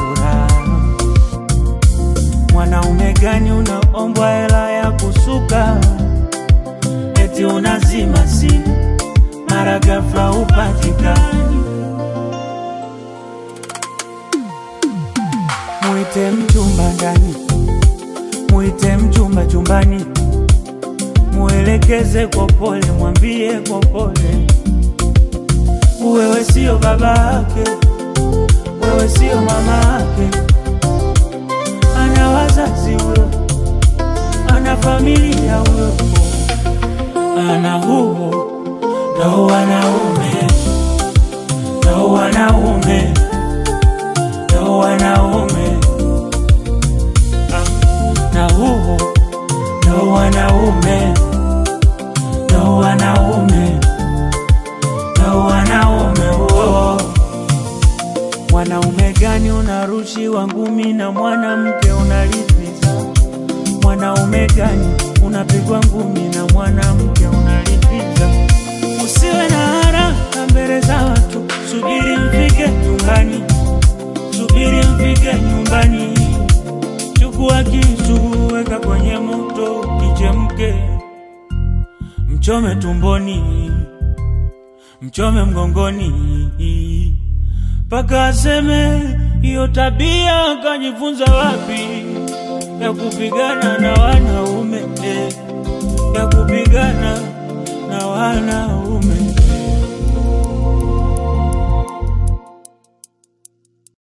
furaha. Mwanaume gani unaombwa hela ya kusuka, eti unazima simu mara ghafla upatikani? Muite mchumba ndani, muite mchumba chumbani, muelekeze kwa pole, mwambie kwa pole, wewe sio baba yake, wewe sio mama yake, ana wazazi huyo, ana familia huyo, ana huo ndo wanaume, ndo wanaume, ndo wanaume na huo ndo wanaume, ndo wanaume, ndo wanaume huo. Mwanaume gani unarushiwa ngumi na mwanamke unalipiza? Mwanaume gani unapigwa ngumi na mwanamke unalipiza? Usiwe na haraka mbele za watu, subiri mfike nyumbani, subiri mfike nyumbani. Chukua kisu, weka kwenye moto kichemke, mchome tumboni, mchome mgongoni, mpaka aseme hiyo tabia kajifunza wapi, ya kupigana na wanaume, eh, ya kupigana na wanaume.